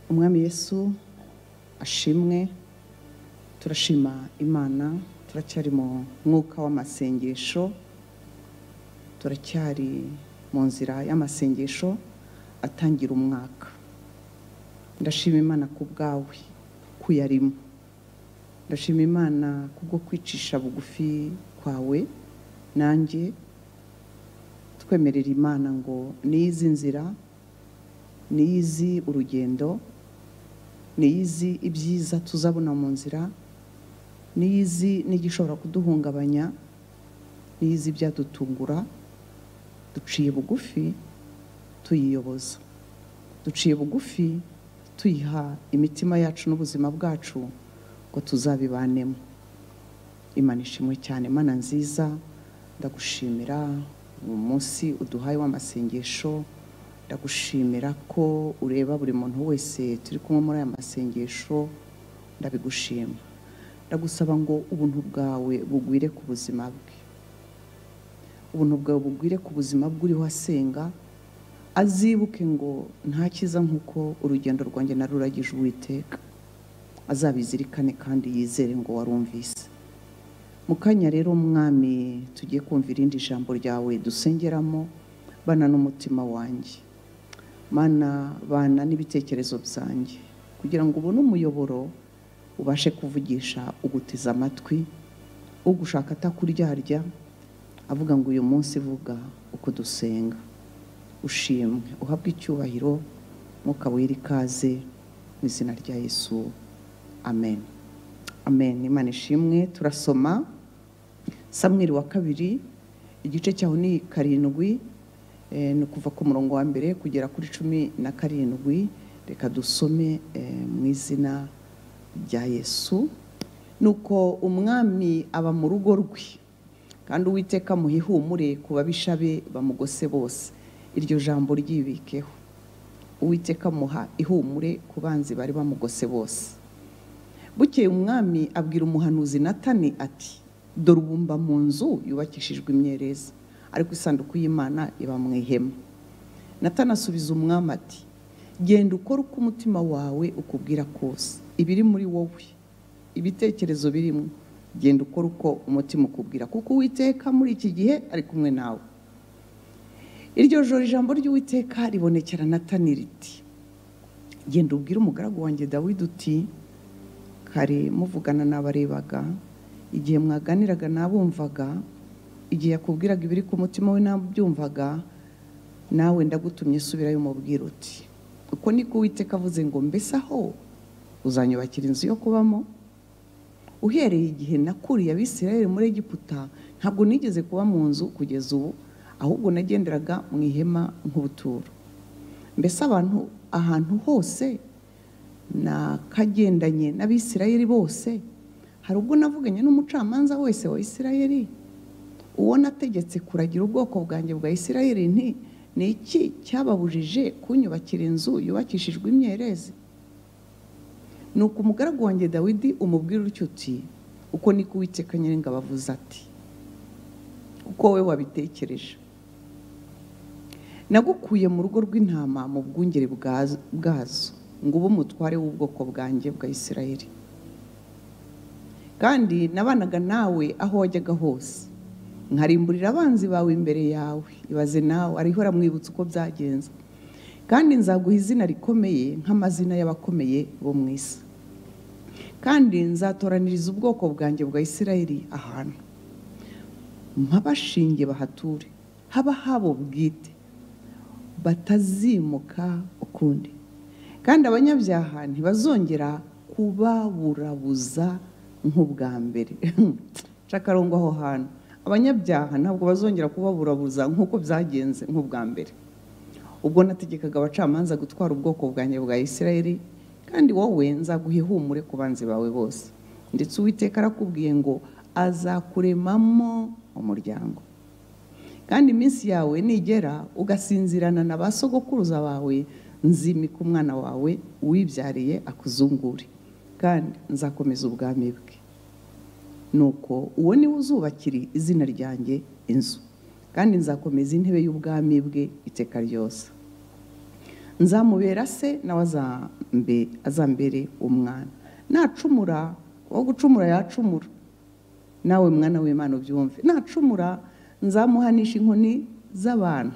umwami yesu ashimwe turashima imana turacyari mu mwuka w'amasengesho turacyari mu nzira y'amasengesho atangira umwaka ndashima imana ku bwawe kuyarimo ndashima imana kubwo kwicisha bugufi kwawe nanjye twemerera imana ngo niyizi nzira niyizi urugendo niyizi ibyiza tuzabona mu nzira niyizi n'igishobora kuduhungabanya niyizi ibyadutungura duciye bugufi tuyiyoboza duciye bugufi tuyiha imitima yacu n'ubuzima bwacu ngo tuzabibanemo imana ishimwe cyane imana nziza ndagushimira uyu munsi uduhaye w'amasengesho ndagushimira ko ureba buri muntu wese turi kumwe muri aya masengesho ndabigushima ndagusaba ngo ubuntu bwawe bugwire ku buzima bwe ubuntu bwawe bugwire ku buzima bw'uriho asenga azibuke ngo ntakiza nk'uko urugendo rwanjye naruragije uwiteka azabizirikane kandi yizere ngo warumvise mu kanya rero umwami tugiye kumva irindi jambo ryawe dusengeramo bana n'umutima wanjye mana bana n'ibitekerezo byanjye kugira ngo ubone umuyoboro ubashe kuvugisha uguteze amatwi ugushaka atakuryarya avuga ngo uyu munsi uvuga uko dusenga ushimwe uhabwe icyubahiro wera ikaze mu izina rya yesu amen amen imana ishimwe turasoma samweri wa kabiri igice cyaho ni karindwi ni ukuva ku murongo wa mbere kugera kuri cumi na karindwi reka dusome mu izina rya yesu ni uko umwami aba mu rugo rwe kandi uwiteka muhihumure ku babisha be bamugose bose iryo jambo ryibikeho uwiteka muha ihumure ku banzi bari bamugose bose bukeye umwami abwira umuhanuzi natani ati dore ubumba mu nzu yubakishijwe imyereza ariko isanduku y'imana iba mu ihema natani asubiza umwami ati genda ukore uko umutima wawe ukubwira kose ibiri muri wowe ibitekerezo birimo genda ukora uko umutima ukubwira kuko uwiteka muri iki gihe ari kumwe nawe iryo joro ijambo ry'uwiteka ribonekera natani riti genda ubwire umugaragu wanjye dawidi uti kare muvugana n'abarebaga igihe mwaganiraga n'abumvaga igihe yakubwiraga ibiri ku mutima we n'abyumvaga nawe ndagutumye subirayo umubwira uti uko niko uwiteka avuze ngo mbese aho uzanyubakira inzu yo kubamo uhereye igihe nakuriye abisirayeli muri egiputa ntabwo nigeze kuba mu nzu kugeza ubu ahubwo nagenderaga mu ihema nk'ubuturo mbese abantu ahantu hose nakagendanye n'abisirayeli bose hari ubwo navuganye n'umucamanza wese wa isirayeli uwo nategetse kuragira ubwoko bwanjye bwa isirayeli nti ni iki cyababujije kunyubakira inzu yubakishijwe imyerezi ni uko umugaragu wanjye dawidi umubwira utyo uti uko niko uwiteka nyiringa bavuze ati uko wowe wabitekereje nagukuye mu rugo rw'intama mu bwungere bwazo ngo ube umutware w'ubwoko bwanjye bwa isirayeli kandi nabanaga nawe aho wajyaga hose nkarimburira abanzi bawe imbere yawe ibaze nawe ariho uramwibutsa uko byagenze kandi nzaguha izina rikomeye nk'amazina y'abakomeye bo mu isi kandi nzatoraniriza ubwoko bwanjye bwa isirayeli ahantu nk'abashinge bahature haba habo bwite batazimuka ukundi kandi abanyabyaha ntibazongera kubaburabuza nk'ubwa mbere cakarongo aho hantu abanyabyaha ntabwo bazongera kubaburabuza nk'uko byagenze nk'ubwa mbere ubwo nategekaga abacamanza gutwara ubwoko bwanjye bwa isirayeli kandi wowe nzaguha ihumure ku banzi bawe bose ndetse uwiteka arakubwiye ngo azakuremamo umuryango kandi iminsi yawe nigera ugasinzirana na ba sogokuruza bawe nzimika umwana wawe uwibyariye akuzungure kandi nzakomeza ubwami bwe nuko uwo niwe uzubakiri izina ryanjye inzu kandi nzakomeza intebe y'ubwami bwe iteka ryose nzamubera se nawe azambe azambere umwana nacumura uwo gucumura yacumura nawe mwana w'imana ubyumve nacumura nzamuhanisha inkoni z'abantu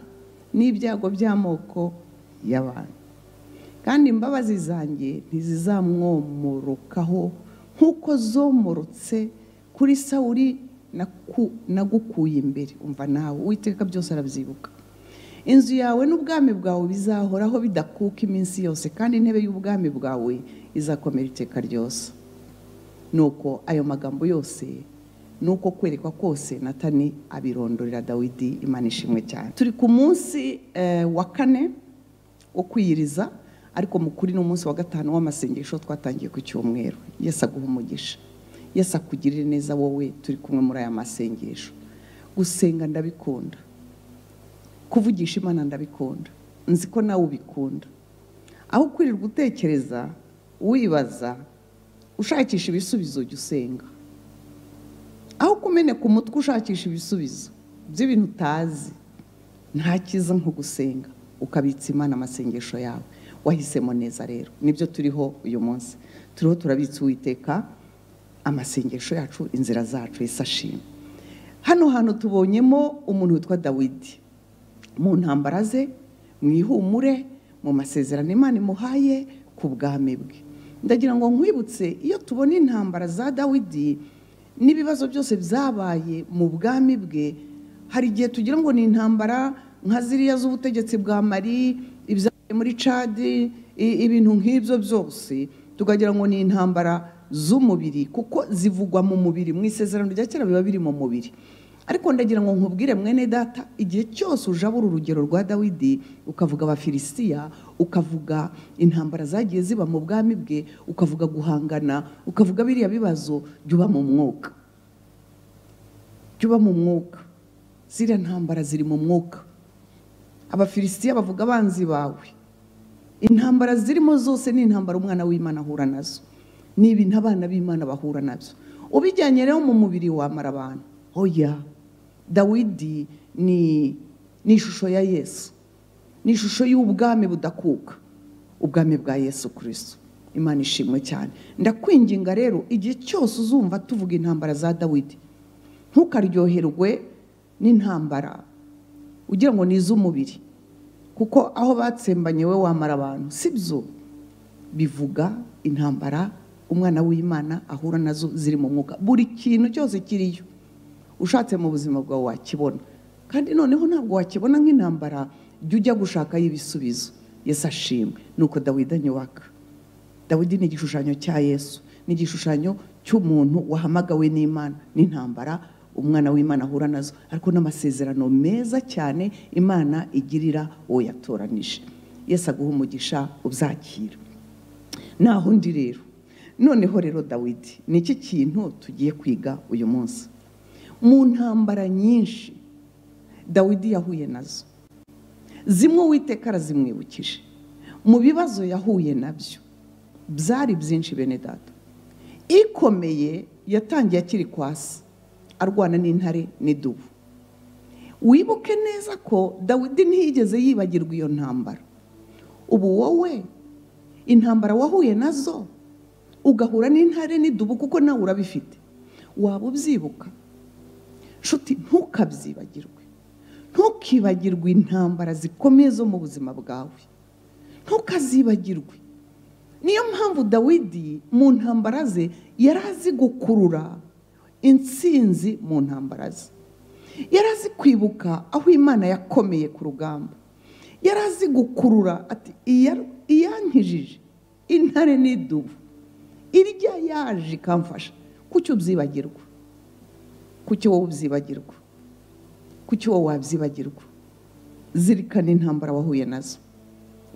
n'ibyago by'amoko y'abantu kandi imbabazi zanjye ntizizamwomorokaho nk'uko zomorotse kuri sawuri nagukuye imbere umva nawe uwiteka byose arabyibuka inzu yawe n'ubwami bwawe bizahoraho bidakuka iminsi yose kandi intebe y'ubwami bwawe izakomera iteka ryose nuko ayo magambo yose nuko kwerekwa kose natani abirondorera dawidi imana ishimwe cyane turi ku munsi wa kane wo kwiyiriza ariko mukuri ni umunsi wa gatanu w'amasengesho twatangiye ku cyumweru yesi aguha umugisha yesi akugirire neza wowe turi kumwe muri aya masengesho gusenga ndabikunda kuvugisha imana ndabikunda nzi ko nawe ubikunda aho kwirirwa utekereza wibaza ushakisha ibisubizo jya usenga aho kumeneka umutwe ushakisha ibisubizo by'ibintu utazi nta cyiza nko gusenga ukabitsa imana amasengesho yawe wahisemo neza rero nibyo turiho uyu munsi turiho turabitsa uwiteka amasengesho yacu inzira zacu asashima hano hantu tubonyemo umuntu witwa dawidi mu ntambara ze mu ihumure mu masezerano imana imuhaye ku bwami bwe ndagira ngo nkwibutse iyo tubona intambara za dawidi n'ibibazo byose byabaye mu bwami bwe hari igihe tugira ngo ni intambara nka ziriya z'ubutegetsi bwa mari ibyabaye muri cadi ibintu nk'ibyo byose tukagira ngo ni intambara z'umubiri kuko zivugwa mu mubiri mu isezerano rya kera biba biri mu mubiri ariko ndagira ngo nkubwire mwene data igihe cyose ujabura urugero rwa dawidi ukavuga abafilisitiya ukavuga intambara zagiye ziba mu bwami bwe ukavuga guhangana ukavuga biriya bibazo byuba mu mwuka byuba mu mwuka ziriya ntambara ziri mu mwuka abafilisitiya bavuga abanzi bawe intambara zirimo zose ni intambara umwana w'imana ahura nazo ni ibintu abana b'imana bahura nabyo ubijyanye rero mu mubiri wamara abantu oya dawidi ni ishusho ya yesu ni ishusho y'ubwami budakuka ubwami bwa yesu kirisito imana ishimwe cyane ndakwinginga rero igihe cyose uzumva tuvuga intambara za dawidi ntukaryoherwe n'intambara ugira ngo ni iz'umubiri kuko aho batsembanye we wamara abantu si byo bivuga intambara umwana w'imana ahura nazo ziri mu mwuka buri kintu cyose kiriyo ushatse mu buzima bwawe wakibona kandi noneho ntabwo wakibona nk'intambara jya ujya gushakayo ibisubizo yesu ashimwe ni uko dawidi anyubaka dawidi ni igishushanyo cya yesu ni igishushanyo cy'umuntu wahamagawe n'imana n'intambara umwana w'imana ahura nazo ariko n'amasezerano meza cyane imana igirira uwo yatoranije yesu aguha umugisha ubyakira naho undi rero noneho rero dawidi ni iki kintu tugiye kwiga uyu munsi mu ntambara nyinshi dawidi yahuye nazo zimwe uwiteka arazimwibukije mu bibazo yahuye nabyo byari byinshi bene data ikomeye yatangiye akiri kwasi arwana n'intare n'idubu wibuke neza ko dawidi ntiyigeze yibagirwa iyo ntambara ubu wowe intambara wahuye nazo ugahura n'intare n'idubu kuko nawe urabifite waba ubyibuka nshuti ntukabyibagirwe ntukibagirwe intambara zikomeye zo mu buzima bwawe ntukazibagirwe niyo mpamvu dawidi mu ntambara ze yari azi gukurura insinzi mu ntambara ze yari azi kwibuka aho imana yakomeye ku rugamba yari azi gukurura ati iyankijije intare n'idubu irya yaje ikamfasha kuki ubyibagirwa kuki wowe ubyibagirwa kuki wowe wabyibagirwa zirikana intambara wahuye nazo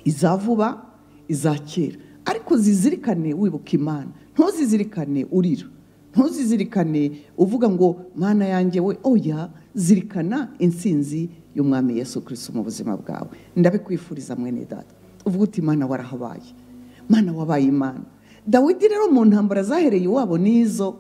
iza vuba iza kera ariko zizirikane wibuka imana ntuzizirikane urira ntuzizirikane uvuga ngo mana yanjye we oya zirikana insinzi y'umwami Yesu kirisito mu buzima bwawe ndabikwifuriza mwene data uvuga uti imana warahabaye mana wabaye imana dawidi rero mu ntambara zahereye iwabo n'izo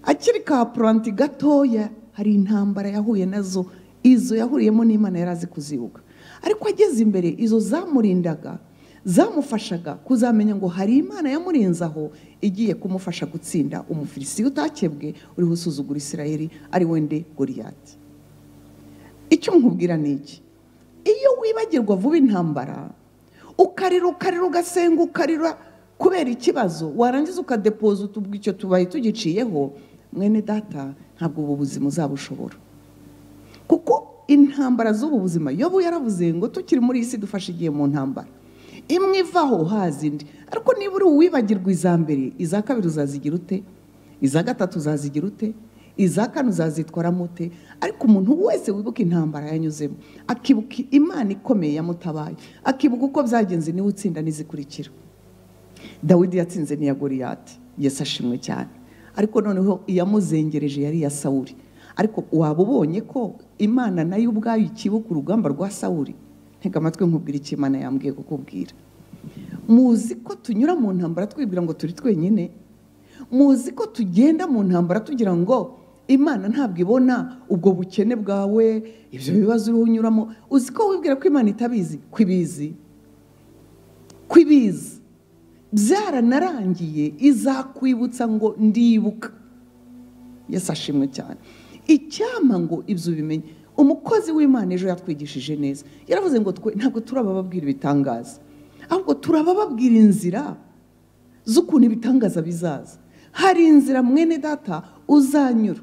akiri ka puranti gatoya hari intambara yahuye nazo izo yahuriyemo n'imana yari azi kuzibuka ariko ageze imbere izo zamurindaga zamufashaga kuzamenya ngo hari imana yamurinze aho igiye kumufasha gutsinda umufilisiti utakebwe uriho usuzugura isirayeli ari wende goriyati icyo nkubwira ni iki iyo wibagirwa vuba intambara ukarira ukarira ugasenga ukarira kubera ikibazo warangiza ukadepoza utubwa icyo tubaye tugiciyeho mwene data ntabwo ubu buzima uzabushobora kuko intambara z'ubu buzima yobu yaravuze ngo tukiri muri iyi si dufashe igihe mu ntambara imwe ivaho haza indi ariko niba uri uwibagirwa iza mbere iza kabiri uzazigira ute iza gatatu uzazigira ute iza kane uzazitwaramo ute ariko umuntu wese wibuka intambara yanyuzemo akibuka imana ikomeye yamutabaye akibuka uko byagenze niwe utsinda n'izikurikira dawidi yatsinze n'iya goriyati yesi ashimwe cyane ariko noneho iyamuzengereje yari iya sawuri ariko waba ubonye ko imana nayo ubwayo ikibuka urugamba rwa sawuri ntega amatwi nkubwira icyo imana yambwiye kukubwira muzi ko tunyura mu ntambara twibwira ngo turi twenyine muzi ko tugenda mu ntambara tugira ngo imana ntabwo ibona ubwo bukene bwawe ibyo bibazo uriho unyuramo uzi ko wibwira ko imana itabizi ko ibizi ko ibizi byaranarangiye izakwibutsa ngo ndibuka yesi ashimwe cyane icyama ngo ibyo ubimenye umukozi w'imana ejo yatwigishije neza yaravuze ngo twe ntabwo turabababwira ibitangaza ahubwo turabababwira inzira z'ukuntu ibitangaza bizaza hari inzira mwene data uzanyura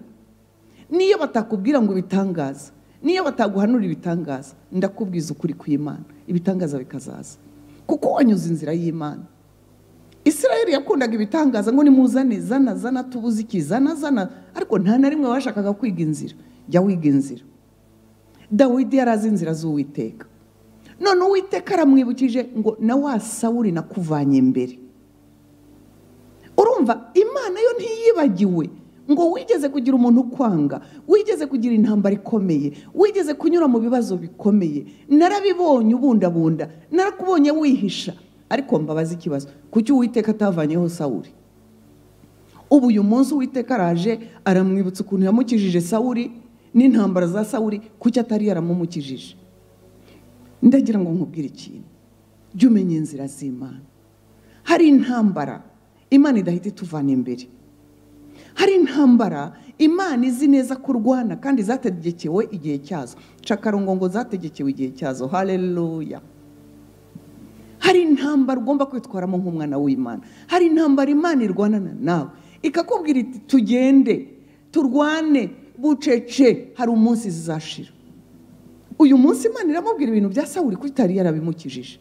niyo batakubwira ngo ibitangaza niyo bataguhanura ibitangaza ndakubwiza ukuri kw'imana ibitangaza bikazaza kuko wanyuze inzira y'imana israel yakundaga ibitangaza ngo nimuzane zana zana tubuze ikizana zana ariko nta na rimwe bashakaga kwiga inzira jya wiga inzira dawidi yari azi inzira z'uwiteka none uwiteka aramwibukije ngo na wa sawuri nakuvanye imbere urumva imana yo ntiyibagiwe ngo wigeze kugira umuntu ukwanga wigeze kugira intambara ikomeye wigeze kunyura mu bibazo bikomeye narabibonye ubundabunda narakubonye wihisha ariko mbabaza ikibazo kuki uwiteka atavanyeho sawuri ubu uyu munsi uwiteka araje aramwibutsa ukuntu yamukijije sawuri n'intambara za sawuri kuki atari yaramumukijije ndagira ngo nkubwire ikintu jya umenya inzira z'imana hari intambara imana idahita ituvana imbere hari intambara imana izi neza ko urwana kandi zategekewe igihe cyazo cakarongo ngo zategekewe igihe cyazo hareruya hari intambara ugomba kwitwaramo nk'umwana w'imana hari intambara imana irwanana nawe ikakubwira iti tugende turwane bucece hari umunsi zizashira uyu munsi imana iramubwira ibintu bya sawuri ko itari yarabimukijije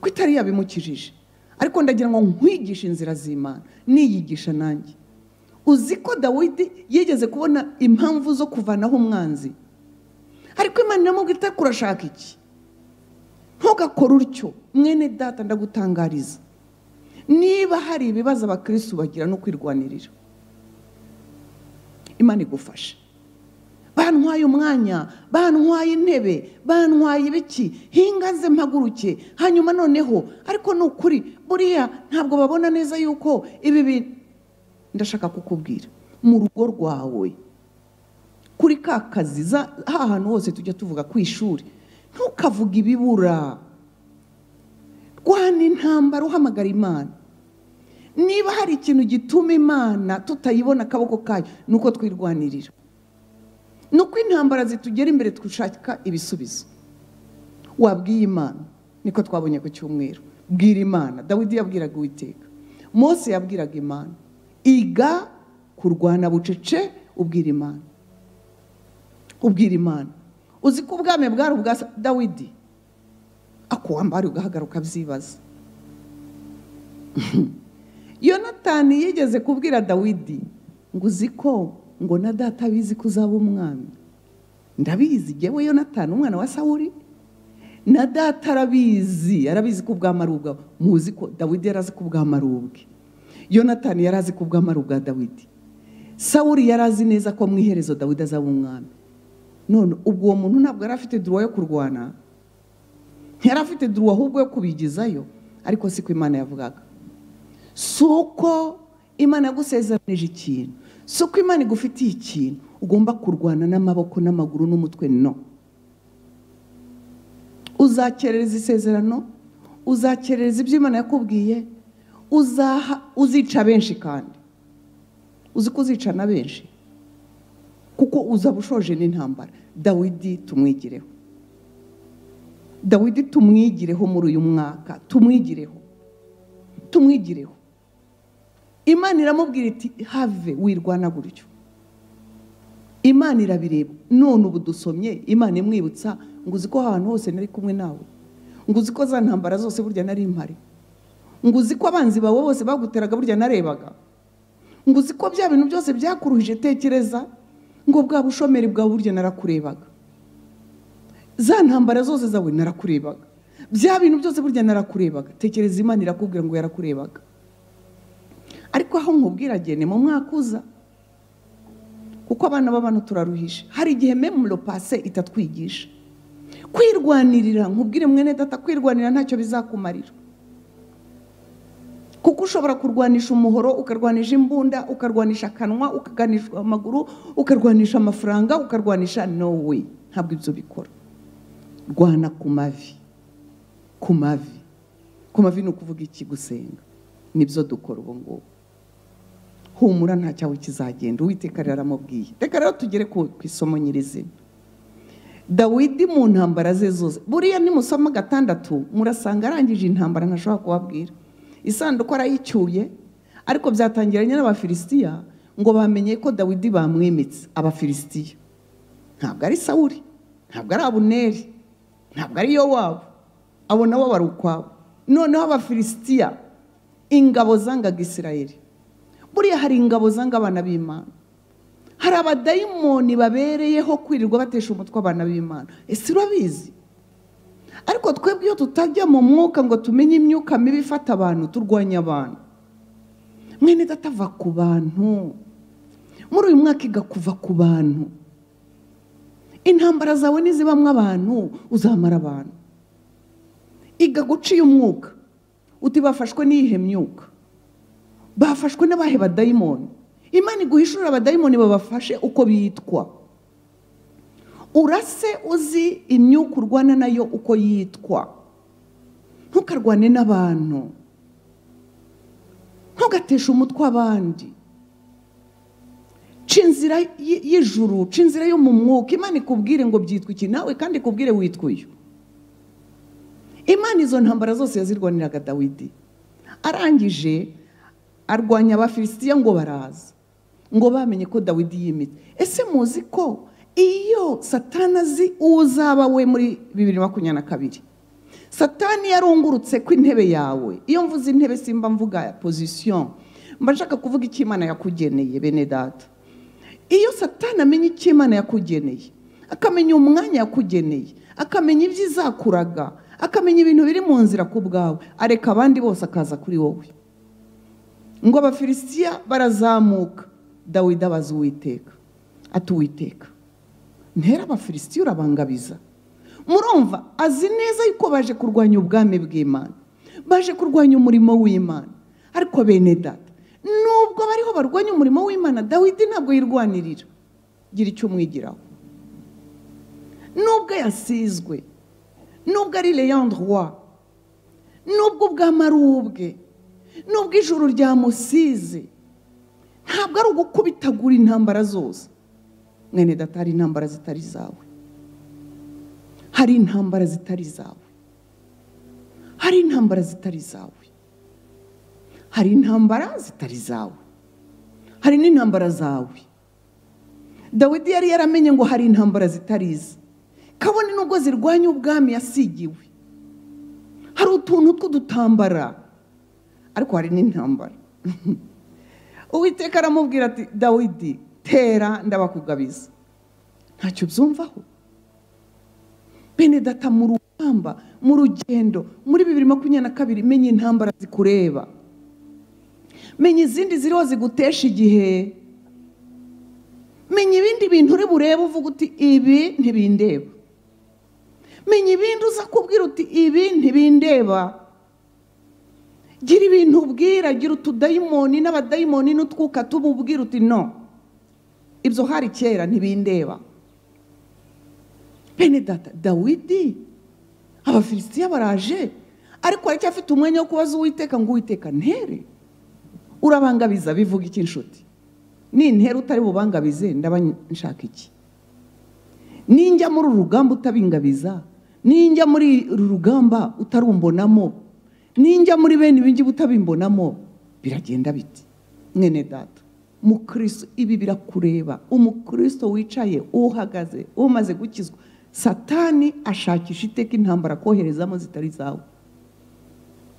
ko itari yabimukijije ariko ndagira ngo nkwigishe inzira z'imana niyigisha nanjye uzi ko dawidi yigeze kubona impamvu zo kuvanaho umwanzi ariko imana iramubwira itari kurashaka iki ntugakore utyo mwene data ndagutangariza niba hari ibibazo abakirisitu bagira no kwirwanirira imana igufasha bantwaye umwanya bantwaye intebe bantwaye ibiki hingaze mpaguruke hanyuma noneho ariko ni ukuri buriya ntabwo babona neza yuko ibi bintu ndashaka kukubwira mu rugo rwawe kuri ka kazi hantu hose tujya tuvuga ku ishuri ntukavuge ibibura rwana intambara uhamagara imana niba hari ikintu gituma imana tutayibona akaboko kayo ni uko twirwanirira ni uko intambara zitugera imbere dushaka ibisubizo wabwiye imana niko twabonye ku cyumweru bwira imana dawidi yabwiraga uwiteka Mose yabwiraga imana iga kurwana bucece ubwira imana ubwira imana uzi ko ubwami bwari ubwa dawidi akuwambari ugahagaruka byibaza yonatani yigeze kubwira dawidi ngo uzi ko ngo na data abizi ko uzaba umwami ndabizi yewe yonatani umwana wa sawuri na data arabizi arabizi ko ubwami ari ubwawe muzi ko dawidi yari azi ko ubwami ari ubwe yonatani yari azi ko ubwami ari ubwa dawidi sawuri yari azi neza ko mu iherezo dawidi azaba umwami none ubwo uwo muntu ntabwo yari afite duruwa yo kurwana ntiyari afite duruwa ahubwo yo kubigezayo ariko siko imana yavugaga si uko imana yagusezeranije ikintu si uko imana igufitiye ikintu ugomba kurwana n'amaboko n'amaguru n'umutwe no uzakerereza isezerano uzakerereza ibyo imana yakubwiye uzaha uzica benshi kandi uzi ko uzica na benshi kuko uzaba ushoje n'intambara dawidi tumwigireho dawidi tumwigireho muri uyu mwaka tumwigireho tumwigireho imana iramubwira iti have wirwana gutyo imana irabireba none ubu dusomye imana imwibutsa ngo uzi ko ahantu hose nari kumwe nawe ngo uzi ko za ntambara zose burya nari mpari ngo uzi ko abanzi bawe bose baguteraga burya narebaga ngo uzi ko bya bintu byose byakuruhije tekereza ngo bwa bushomeri bwawe burya narakurebaga za ntambara zose zawe narakurebaga bya bintu byose burya narakurebaga tekereza imana irakubwira ngo yarakurebaga ariko aho nkubwira gene mu mwaka uza kuko abana b'abana turaruhisha hari igihe memuro pase itatwigisha kwirwanirira nkubwire mwene data kwirwanira ntacyo bizakumarira kuko ushobora kurwanisha umuhoro ukarwanisha imbunda ukarwanisha akanwa ukarwanisha amaguru ukarwanisha amafaranga ukarwanisha no we ntabwo ibyo bikora rwana ku mavi ku mavi ku mavi ni ukuvuga iki gusenga nibyo dukora ubu ngubu humura nta cyawe kizagenda uwiteka rero aramubwiye reka rero tugere ku isomo nyirizina dawidi mu ntambara ze zose buriya nimusoma gatandatu murasanga arangije intambara ntashobora kubabwira isanduku arayicyuye ariko byatangiranye n'abafilisitiya ngo bamenye ko dawidi bamwimitse abafilisitiya ntabwo ari sawuri ntabwo ari abuneri ntabwo ari yo wabo abo nabo bari ukwabo noneho abafilisitiya ingabo zangaga isirayeri buriya hari ingabo zanga abana b'imana hari abadayimoni babereyeho kwirirwa batesha umutwe abana b'imana ese urabizi ariko twebwe iyo tutajya mu mwuka ngo tumenye imyuka mibi ifata abantu turwanya abantu mwene datava ku bantu muri uyu mwaka iga kuva ku bantu intambara zawe nizibamwo abantu uzamara abantu iga guciye umwuka uti bafashwe n'iyihe myuka bafashwe n'abahe badayimoni imana iguhishurira abadayimoni babafashe uko bitwa urase uzi imyuka urwana nayo uko yitwa ntukarwane n'abantu ntugateshe umutwe abandi ca inzira y'ijuru ca inzira yo mu mwuka imana ikubwire ngo byitwa iki nawe kandi ikubwire witwa uyu imana izo ntambara zose yazirwaniraga dawidi arangije arwanya abafilisitiya ngo baraza ngo bamenye ko dawidi yimitse ese muzi ko iyo satana azi uwo uzaba we muri bibiri makumyabiri na kabiri satani yarungurutse ku intebe yawe iyo mvuze intebe simba mvuga pozisiyo mba nshaka kuvuga icyo imana yakugeneye bene data iyo satani amenya icyo imana yakugeneye akamenya umwanya yakugeneye akamenya ibyo izakuraga akamenya ibintu biri mu nzira ku bwawe areka abandi bose akaza kuri wowe ngo abafilisitiya barazamuka dawidi abaza uwiteka ati uwiteka ntera abafilisitiya urabangabiza murumva azi neza yuko baje kurwanya ubwami bw'imana baje kurwanya umurimo w'imana ariko bene data nubwo bariho barwanya umurimo w'imana dawidi ntabwo yirwanirira gira icyo umwigiraho nubwo yasizwe nubwo ari leandroit nubwo ubwami ari ubwe nubwo ijuru ryamusize ntabwo ari ugukubitagura intambara zose mwene data hari intambara zitari zawe hari intambara zitari zawe hari intambara zitari zawe hari intambara zitari zawe hari n'intambara zawe dawidi yari yaramenye ngo hari intambara zitari ize kabone nubwo zirwanya ubwami yasigiwe hari utuntu tw'udutambara ariko hari n'intambara uwiteka aramubwira ati dawidi tera ndabakugabiza ntacyo byumvaho bene data mu rugamba mu rugendo muri bibiri makumyabiri na kabiri menya intambara zikureba menya izindi ziriho zigutesha igihe menya ibindi bintu uri burebe uvuga uti ibi ntibindeba menya ibindi uza kubwira uti ibi ntibindeba gira ibintu ubwira gira utudayimoni n'abadayimoni n'utwuka tububwira uti no ibyo hari kera ntibindeba bene data dawidi abafilisitiya baraje ariko aracyafite umwanya wo kubaza uwiteka ngo uwiteka ntere urabangabiza bivuga iki inshuti nintera utari bubangabize ndaba nshaka iki ninjya muri uru rugamba utabingabiza ninjya muri uru rugamba utarumbonamo ninjya muri bene ibingibi utabimbonamo biragenda biti mwene data umukristo ibi birakureba umukristo wicaye uhagaze umaze gukizwa satani ashakisha iteka intambara akoherezamo zitari zawe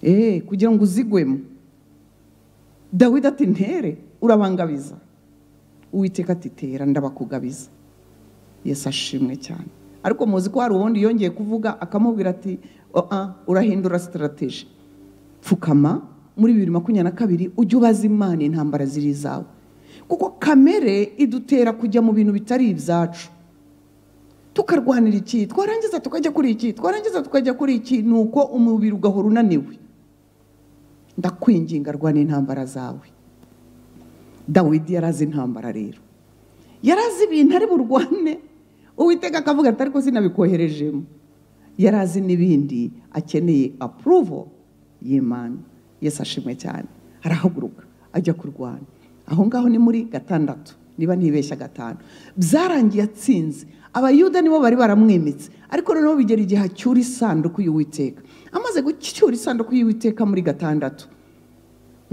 eee kugira ngo uzigwemo dawidi ati ntere urabangabiza uwiteka ati tera ndabakugabiza yesu ashimwe cyane ariko muzi ko hari ubundi yongeye kuvuga akamubwira ati urahindura sitarategi pfukama muri bibiri makumyabiri na kabiri ujye ubaza imana intambara ziri izawe kuko kamere idutera kujya mu bintu bitari ibyacu tukarwanira iki twarangiza tukajya kuri iki twarangiza tukajya kuri iki ni uko umubiri ugahora unaniwe ndakwinginga rwana intambara zawe dawidi yari azi intambara rero yari azi ibintu ari burwane uwiteka akavuga ati ariko sinabikoherejemo yari azi n'ibindi akeneye apuruvo y'imana yesi ashimwe cyane arahaguruka ajya kurwana aho ngaho ni muri gatandatu niba ntibeshya gatanu byarangiye atsinze abayuda nibo bari baramwimitse ariko noneho bigera igihe acyura isanduku y'uwiteka amaze gucyura isanduku y'uwiteka muri gatandatu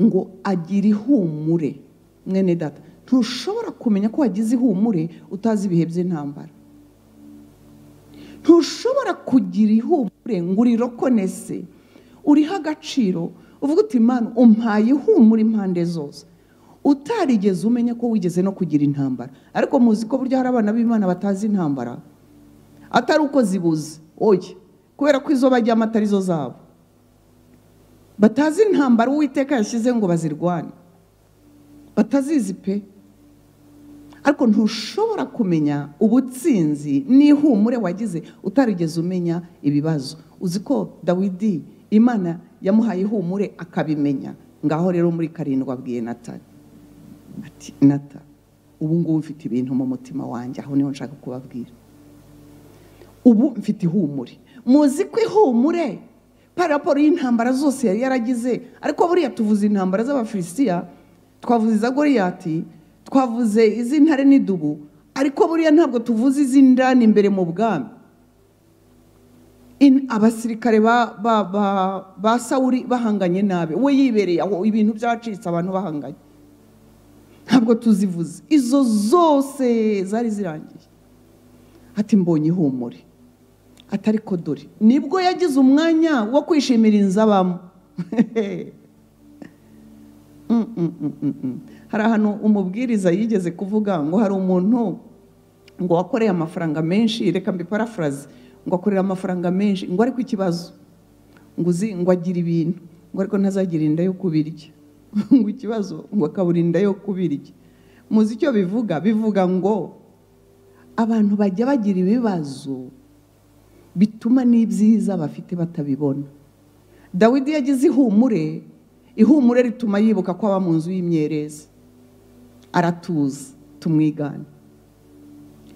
ngo agire ihumure mwene data ntushobora kumenya ko wagize ihumure utazi ibihe by'intambara ntushobora kugira ihumure ngo urirokonese uriho agaciro uvuga uti mani umpaye ihumure impande zose utarigeze umenya ko wigeze no kugira intambara ariko muzi ko burya hari abana b'imana batazi intambara atari uko zibuze oye kubera ko izo bajyamo atari zo zabo batazi intambara uwiteka yashyize ngo bazirwane batazizi pe ariko ntushobora kumenya ubutsinzi n'ihumure wagize utarigeze umenya ibibazo uzi ko dawidi imana yamuhaye ihumure akabimenya ngaho rero muri karindwi abwiye natali ati nata ubu ngubu mfite ibintu mu mutima wanjye aho niho nshaka kubabwira ubu mfite ihumure muzi ko ihumure paraporo y'intambara zose yari yaragize ariko buriya tuvuze intambara z'abafilisitiya twavuze iza goriyati twavuze iz'intare n'idubu ariko buriya ntabwo tuvuze iz'indani imbere mu bwami abasirikare ba sawuri bahanganye nabi we yibereye aho ibintu byacitse abantu bahanganye ntabwo tuzivuze izo zose zari zirangiye ati mbonye ihumure atari ko dore nibwo yagize umwanya wo kwishimira inzu abamo hari ahantu umubwiriza yigeze kuvuga ngo hari umuntu ngo wakoreye amafaranga menshi reka mbiparafuraze ngo akorera amafaranga menshi ngo ariko ikibazo ngo uzi ngo agire ibintu ngo ariko ntazagire inda yo kubirya ngo ikibazo ngo akaburinda yo kubirya muzi icyo bivuga bivuga ngo abantu bajya bagira ibibazo bituma n'ibyiza bafite batabibona dawidi yagize ihumure ihumure rituma yibuka ko aba mu nzu y'imyerezi aratuza tumwigane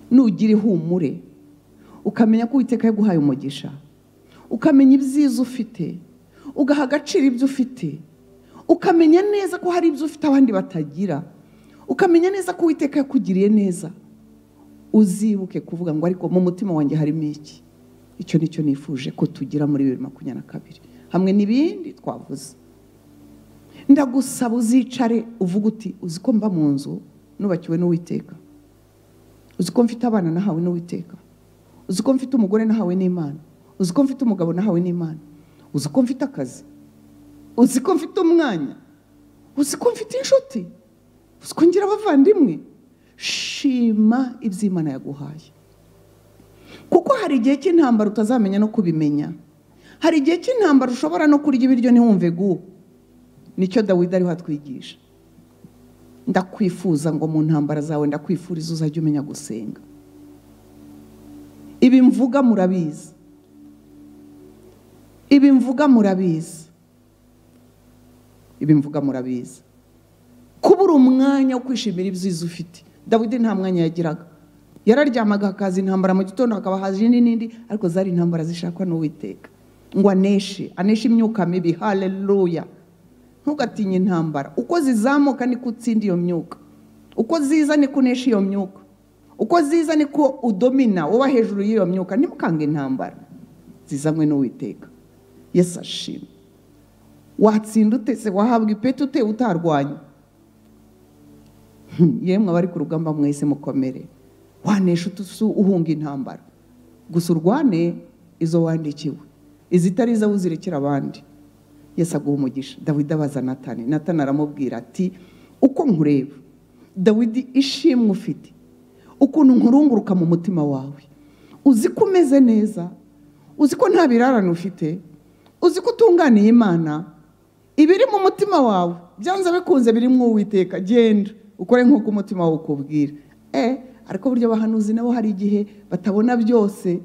nugira ihumure ukamenya ko uwiteka yaguhaye umugisha ukamenya ibyiza ufite ugaha agaciro ibyo ufite ukamenya neza ko hari ibyo ufite abandi batagira ukamenya neza ko uwiteka yakugiriye neza uzibuke kuvuga ngo ariko mu mutima wanjye harimo iki icyo nicyo nifuje ko tugira muri bibiri makumyabiri na kabiri hamwe n'ibindi twavuze ndagusaba uzicare uvuga uti uzi ko mba mu nzu nubakiwe n'uwiteka uzi ko mfite abana nahawe n'uwiteka uzi ko mfite umugore nahawe n'imana uzi ko mfite umugabo nahawe n'imana uzi ko mfite akazi uzi ko mfite umwanya uzi ko mfite inshuti uzi ko ngira abavandimwe shima iby'imana yaguhaye kuko hari igihe cy'intambara utazamenya no kubimenya hari igihe cy'intambara ushobora no kurya ibiryo ntiwumve gubu nicyo dawidi ariho atwigisha ndakwifuza ngo mu ntambara zawe ndakwifuriza uzajya umenya gusenga ibi mvuga murabizi ibi mvuga murabizi ibi mvuga murabizi kuba uri umwanya wo kwishimira ibyiza ufite dawidi nta mwanya yagiraga yararyamaga hakaza intambara mu gitondo hakaba haje n'indi ariko zari intambara zishakwa n'uwiteka ngo aneshe aneshe imyuka mibi haleluya ntugatinye intambara uko zizamuka niko utsinda iyo myuka uko ziza niko unesha iyo myuka uko ziza niko udomina uba hejuru y'iyo myuka ntimukange intambara zizanywe n'uwiteka yesu ashimwe watsinda ute se wahabwa ipeti ute utarwanya Hmm, yemwe abari ku rugamba mwese mukomere wanesha utusu uhunga intambara gusa urwane izo wandikiwe izitari izo uzirekera abandi yesu aguha umugisha dawidi abaza natani natani aramubwira ati uko nkureba dawidi ishimwe ufite ukuntu nkurunguruka mu mutima wawe uzi ko umeze neza uzi ko nta birarane ufite uzi ko utunganiye imana ibiri mu mutima wawe byanze bikunze biri mu uwiteka genda ukore nk'uko umutima wawe ukubwira e ariko buryo abahanuzi nabo hari igihe batabona byose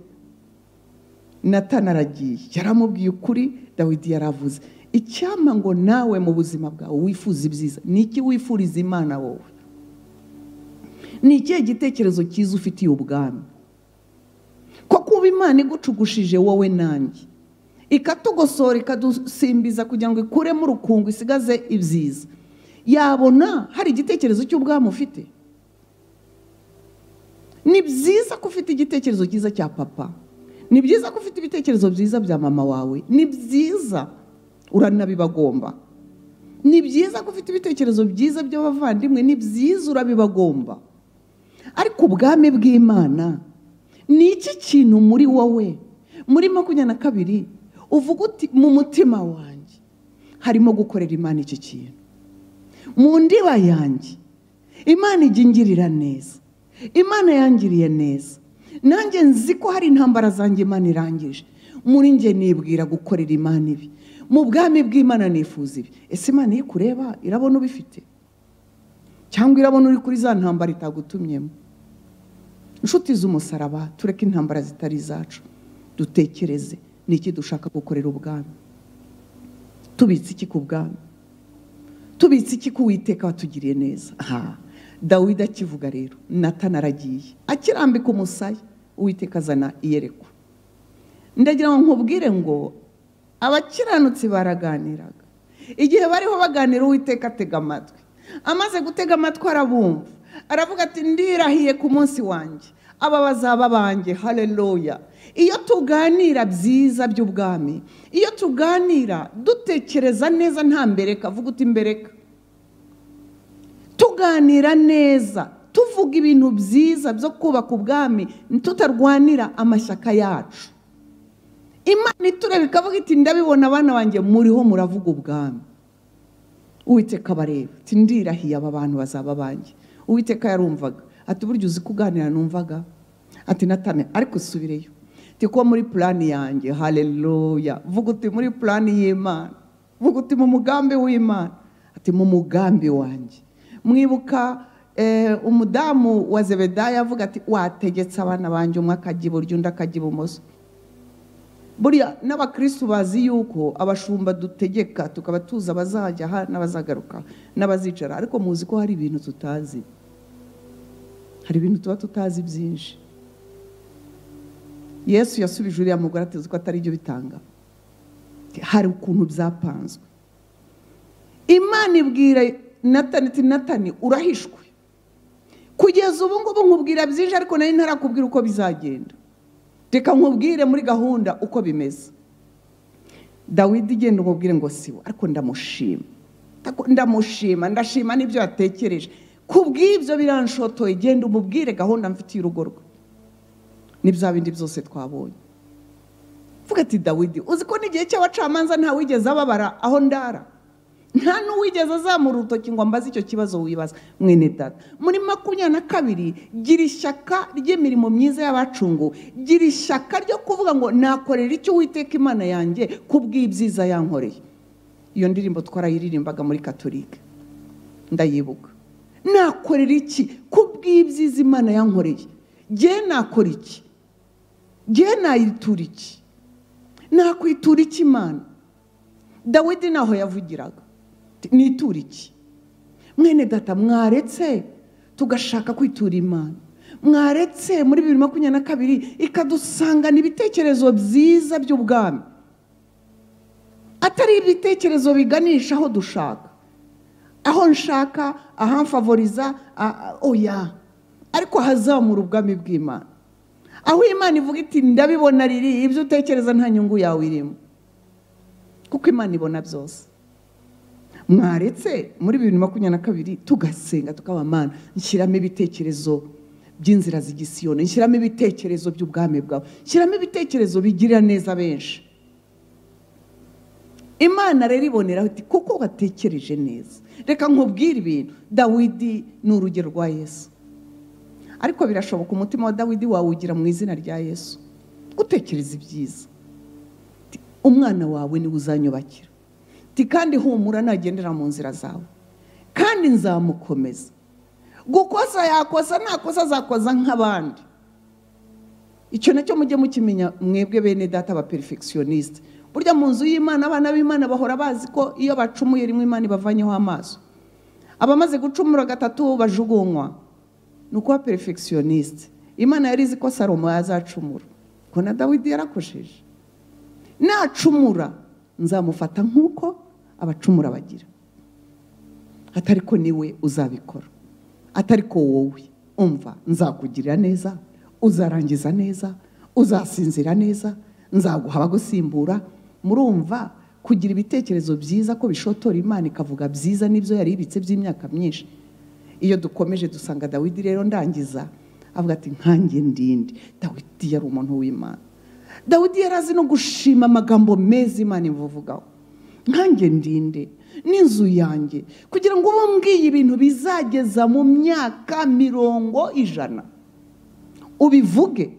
natana aragiye yaramubwiye ukuri dawidi yaravuze icyama ngo nawe mu buzima bwawe wifuza ibyiza ni iki wifuriza imana wowe ni ikihe gitekerezo cyiza ufitiye ubwami ko kuba imana igucugushije wowe nanjye ikatugosora ikadusimbiza kugira ngo ikuremo urukungu isigaze ibyiza yabona hari igitekerezo cy'ubwami ufite ni byiza ko ufite igitekerezo cyiza cya papa ni byiza ko ufite ibitekerezo byiza bya mama wawe ni byiza uranabibagomba ni byiza ko ufite ibitekerezo byiza by'abavandimwe ni byiza urabibagomba ariko ubwami bw'imana ni iki kintu muri wowe muri makumyabiri na kabiri uvuga uti mu mutima wanjye harimo gukorera imana iki kintu mu ndiba yanjye imana igingirira neza imana yangiriye neza nanjye nzi ko hari intambara zanjye imana irangije muri njye nibwira gukorera imana ibi mu bwami bw'imana nifuza ibi ese imana iyo ikureba irabona ubifite cyangwa irabona uri kuri za ntambara itagutumyemo inshuti z'umusaraba tureke intambara zitari izacu dutekereze ni iki dushaka gukorera ubwami tubitse iki ku bwami tubitse iki ku witeka watugiriye neza aha dawidi akivuga rero natana aragiye akirambika umusaya uwiteka azana iyerekwa ndagira ngo nkubwire ngo abakiranutsi baraganiraga igihe bariho baganira uwiteka atega amatwi amaze gutega amatwi arabumva aravuga ati ndirahiye ku munsi wanjye aba bazaba banjye haleluya iyo tuganira byiza by'ubwami iyo tuganira dutekereza neza nta mbereka vuga uti mbereka tuganira neza tuvuga ibintu byiza byo kubaka ubwami tutarwanira amashyaka yacu imana itureba ikavuga iti ndabibona abana banjye muriho muravuga ubwami uwiteka abareba ati ndirahiye aba bantu bazaba banjye uwiteka yarumvaga ati uburyo uzi kuganira numvaga ati natane ariko subireyo ati ko muri purani yanjye haleluya vuga uti muri purani y'imana vuga uti mu mugambi w'imana ati mu mugambi wanjye mwibuka umudamu wa zebedaya avuga ati wategetse abana banjye umwe akajya iburyo undi akajya ibumoso buriya n'abakirisitu bazi yuko abashumba dutegeka tukaba tuzi abazajya aha n'abazagaruka n'abazicara ariko muzi ko hari ibintu tutazi hari ibintu tuba tutazi byinshi yesu yasubije uriya mugore ateze ko atari byo bitanga hari ukuntu byapanzwe imana ibwira natani ati natani urahishwe kugeza ubu ngubu nkubwira byinshi ariko nari ntarakubwira uko bizagenda reka nkubwire muri gahunda uko bimeze dawidi genda umubwire ngo siwe ariko ndamushima ndamushima ndashima n'ibyo yatekereje ku bw'ibyo biranshotoye genda umubwire gahunda mfitiye urugo rwe n'ibya bindi byose twabonye mvuga ati dawidi uzi ko n'igihe cy'abacamanza ntawigeze ababara aho ndara nta n'uwigeze azamura urutoki ngo ambaze icyo kibazo wibaza mwene data muri makumyabiri na kabiri gira ishyaka ry'imirimo myiza y'abacungu gira ishyaka ryo kuvuga ngo nakorera icyo uwiteka imana yanjye ku bw'ibyiza yankoreye iyo ndirimbo twarayirimbaga muri katolika ndayibuka nakorera iki ku bw'ibyiza imana yankoreye nge nakora iki nge nayitura iki nakwitura iki imana dawidi ntaho yavugiraga nitura iki mwene data mwaretse tugashaka kwitura imana mwaretse muri bibiri makumyabiri na kabiri ikadusangana ibitekerezo byiza by'ubwami atari ibitekerezo biganisha aho dushaka aho nshaka ahamfavoriza a- a- oya ariko hazamura ubwami bw'imana aho imana ivuga iti ndabibona riri ibyo utekereza nta nyungu yawe irimo kuko imana ibona byose mwaretse muri bibiri makumyabiri na kabiri tugasenga tukaba mana nshyiramo ibitekerezo by'inzira z'igisiyoni nshyiramo ibitekerezo by'ubwami bwawe nshyiramo ibitekerezo bigirira neza benshi imana rero iboneraho iti kuko watekereje neza reka nkubwire ibintu dawidi ni urugero rwa yesu ariko birashoboka umutima wa dawidi wawugira mu izina rya yesu utekereza ibyiza Ati, umwana wawe niwe uzanyubakira Ati, kandi humura nagendera mu nzira zawe kandi nzamukomeza gukosa yakosa ntakosa azakoza nk'abandi icyo nacyo mujye mukimenya mwebwe bene data ba perfectioniste burya mu nzu y'imana abana b'imana bahora bazi ko iyo bacumuye rimwe imana ibavanyeho amaso abamaze gucumura gatatu bajugunywa ni ukuba perfectioniste imana yari izi ko salomo yazacumura ko na dawidi yarakosheje nacumura nzamufata nk'uko abacumura bagira atari ko niwe uzabikora atari ko wowe umva nzakugirira neza uzarangiza neza uzasinzira neza nzaguha abagusimbura murumva kugira ibitekerezo byiza ko bishotora imana ikavuga byiza n'ibyo yari ibitse by'imyaka myinshi iyo dukomeje dusanga dawidi rero ndangiza avuga ati nkange ndinde dawidi yari umuntu w'imana dawidi yari azi no gushima amagambo meza imana imuvugaho nkange ndinde n'inzu yanjye kugira ngo uba mbwiye ibintu bizageza mu myaka mirongo ijana ubivuge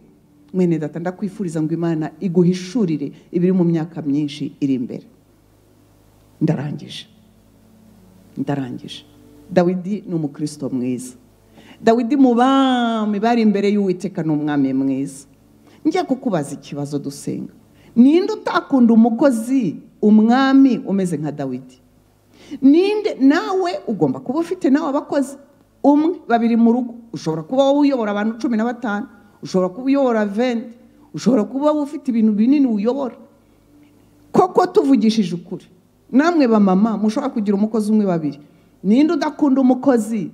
mwene data ndakwifuriza ngo imana iguhishurire ibiri mu myaka myinshi iri imbere ndarangije ndarangije dawidi ni umukristo mwiza dawidi mu bami bari imbere y'uwiteka ni umwami mwiza njya kukubaza ikibazo dusenga ninde utakunda umukozi umwami umeze nka dawidi ninde nawe ugomba kuba ufite nawe abakozi umwe babiri mu rugo ushobora kuba wowe uyobora abantu cumi na batanu ushobora kuba uyobora venti ushobora kuba wowe ufite ibintu binini uyobora koko tuvugishije ukuri namwe bamama mushobora kugira umukozi umwe babiri ninde udakunda umukozi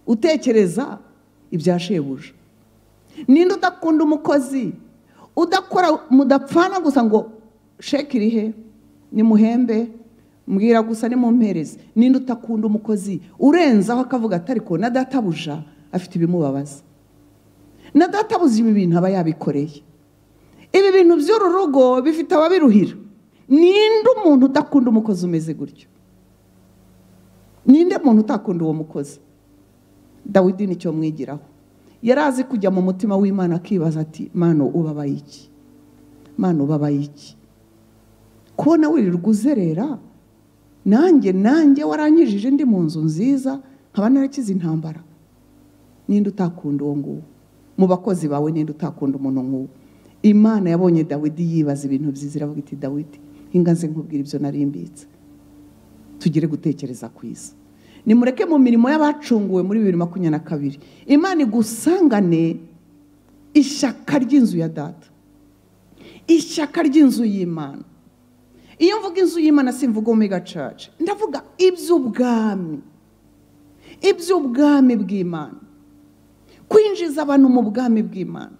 utekereza ibya shebuja ninde udakunda umukozi udakora mudapfana gusa ngo sheke iri he nimuhembe mbwira gusa nimumpereze ninde utakunda umukozi urenzaho akavuga atari ko na databuja afite ibimubabaza na databuza ibi bintu aba yabikoreye ibi bintu by'uru rugo bifite ababiruhira ninde umuntu udakunda umukozi umeze gutyo ninde muntu utakunda uwo mukozi dawidi nicyo mwigiraho yari azi kujya mu mutima w'imana akibaza ati mano ubabaye iki mano ubabaye iki kubona wirirwa uzerera nanjye nanjye warankijije ndi mu nzu nziza nkaba narakize intambara ninde utakunda uwo nguwo mu bakozi bawe ninde utakunda umuntu nk'uwo imana yabonye dawidi yibaza ibintu byiza iravuga iti dawidi ingaze nkubwira ibyo narimbitse tugire gutekereza kwiza nimureke mu mirimo y'abacunguwe muri bibiri makumyabiri na kabiri imana igusangane ishyaka ry'inzu ya data ishyaka ry'inzu y'imana iyo mvuga inzu y'imana simvuga omega church ndavuga iby'ubwami iby'ubwami bw'imana kwinjiza abantu mu bwami bw'imana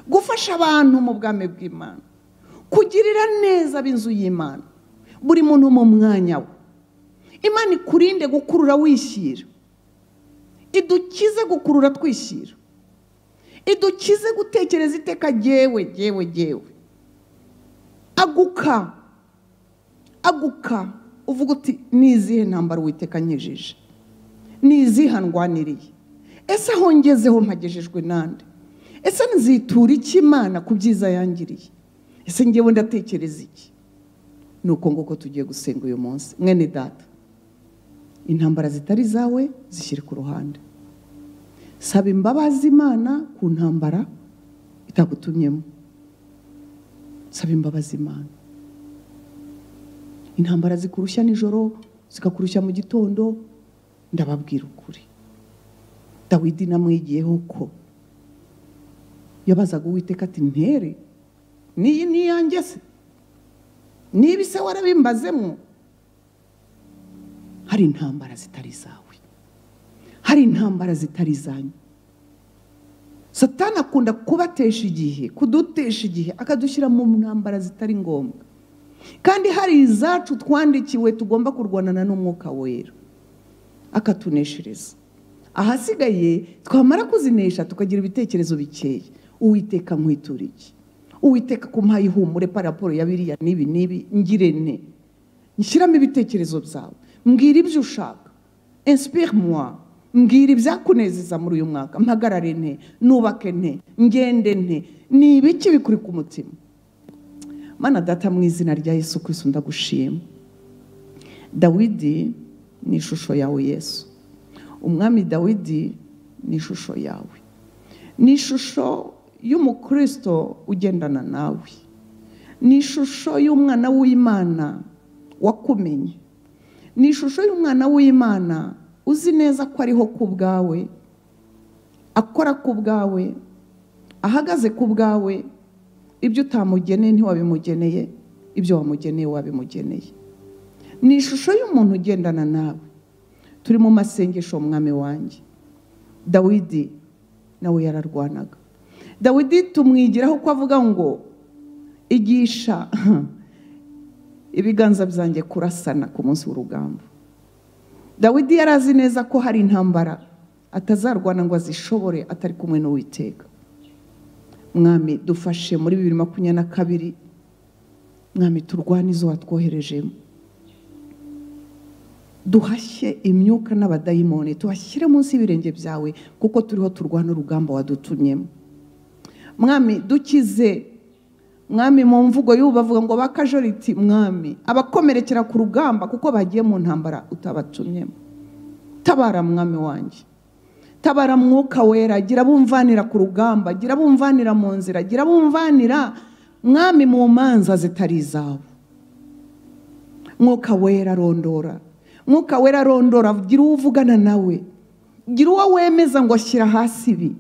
gufasha abantu mu bwami bw'imana kugirira neza ab'inzu y'imana buri muntu mu mwanya we imana ikurinde gukurura wishyira idukize gukurura twishyira idukize gutekereza iteka jyewe jyewe jyewe aguka aguka uvuga uti ni izihe ntambara uwiteka nkejeje ni izihe ndwaniriye ese aho ngezeho mpagejejwe nande ese nzitura iki imana ku byiza yangiriye ese ngewe ndatekereza iki ni uko nguko tugiye gusenga uyu munsi mwene data intambara zitari zawe zishyire ku ruhande saba imbabazi imana ku ntambara itagutumyemo saba imbabazi imana intambara zikurushya nijoro zikakurushya mu gitondo ndababwira ukuri dawidi namwigiyeho ko yabazaga uwiteka ati ntere n'iyi n'iyanjye se niba ise warabimbazemo hari intambara zitari izawe hari intambara zitari izanyu satani akunda kubatesha igihe kudutesha igihe akadushyira mu ntambara zitari ngombwa kandi hari izacu twandikiwe tugomba kurwanana n'umwuka wera akatuneshereza ahasigaye twamara kuzinesha tukagira ibitekerezo bikeya uwiteka nkwitura iki uwiteka kumuha ihumure paraporo ya biriya n'ibi n'ibi ngire ne nshyiramo ibitekerezo byawe mbwira ibyo ushaka insipire moi mbwira ibyakunezeza muri uyu mwaka mpagarare nte nubake nte ngende nte ni ibiki bikuri ku mutima mana data mu izina rya yesu Kristo ndagushima dawidi ni ishusho yawe yesu umwami dawidi ni ishusho yawe ni ishusho y'umukristo ugendana nawe ni ishusho y'umwana w'imana wakumenye ni ishusho y'umwana w'imana uzi neza ko ariho ku bwawe akora ku bwawe ahagaze ku bwawe ibyo utamugeneye ntiwabimugeneye ibyo wamugeneye wabimugeneye ni ishusho y'umuntu ugendana nawe turi mu masengesho umwami wanjye dawidi nawe yararwanaga dawidi tumwigiraho ko avuga ngo igisha ibiganza byanjye kurasana ku munsi w'urugamba dawidi yari azi neza ko hari intambara atazarwana ngo azishobore atari kumwe n'uwiteka mwami dufashe muri bibiri makumyabiri na kabiri mwami turwane izo watwoherejemo duhashye imyuka n'abadayimoni tuhashyire munsi y'ibirenge byawe kuko turiho turwana urugamba wadutumyemo mwami dukize mwami mu mvugo y'ubu bavuga ngo bakajoriti mwami abakomerekera ku rugamba kuko bagiye mu ntambara utabatumyemo tabara mwami wanjye tabara mwuka wera gira bumvanira ku rugamba gira bumvanira mu nzira gira bumvanira mwami mu manza zitari izawe mwuka wera rondora mwuka wera rondora gira uwo uvugana nawe gira uwo wemeza ngo ashyira hasi ibi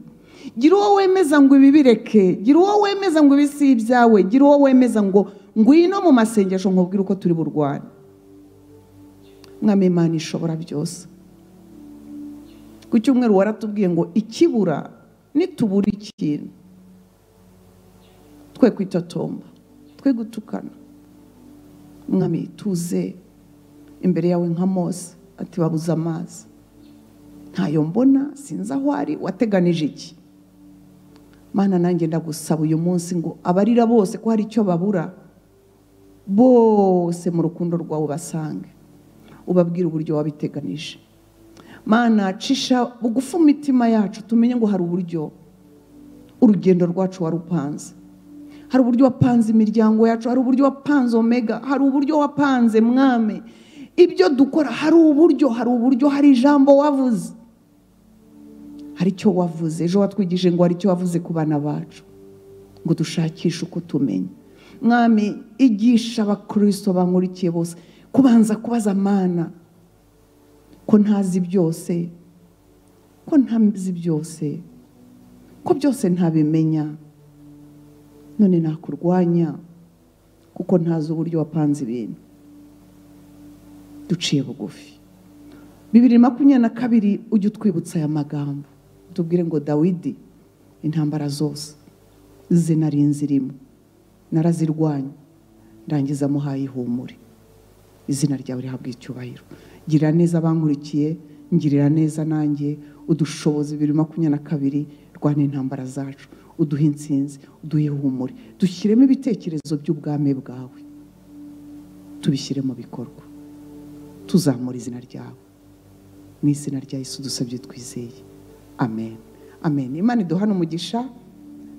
gira uwo wemeza ngo ibi bireke gira uwo wemeza ngo ibi si ibyawe gira uwo wemeza ngo ngwino mu masengesho nkubwire uko turi burwane mwami imana ishobora byose ku cyumweru waratubwiye ngo ikibura nitubura ikintu twe kwitotomba twe gutukana mwami tuze imbere yawe nka mose ati babuze amazi ntayo mbona sinzi aho ari wateganije iki mana nanjye ndagusaba uyu munsi ngo abarira bose ko hari icyo babura bose mu rukundo rwawe ubasange ubabwire uburyo wabiteganije mana cisha bugufi imitima yacu tumenye ngo hari uburyo urugendo rwacu warupanze hari uburyo wapanze imiryango yacu hari uburyo wapanze omega hari uburyo wapanze mwame ibyo dukora hari uburyo hari uburyo hari ijambo wavuze hari icyo wavuze ejo watwigije ngo hari icyo wavuze ku bana bacu ngo dushakishe uko tumenya mwami igisha abakirisito bankurikiye bose kubanza kubaza amana ko ntazi byose ko ntazi byose ko byose ntabimenya none nakurwanya kuko ntazi uburyo wapanze ibintu duciye bugufi bibiri makumyabiri na kabiri ujye utwibutsa aya magambo tubwire ngo dawidi intambara zose ze nari inzirimo narazirwanya ndangiza muhaye ihumure izina ryawe rihabwa icyubahiro girira neza abankurikiye ngirira neza nanjye udushobozi bibiri makumyabiri na kabiri rwana intambara zacu uduhe insinzi uduhe ihumure dushyiremo ibitekerezo by'ubwami bwawe tubishyire mu bikorwa tuzamura izina ryawe mu izina rya Yesu dusabye twizeye amen amen imana iduhana umugisha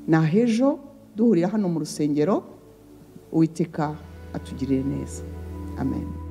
ni ahejo duhurira hano mu rusengero uwiteka atugirire neza amen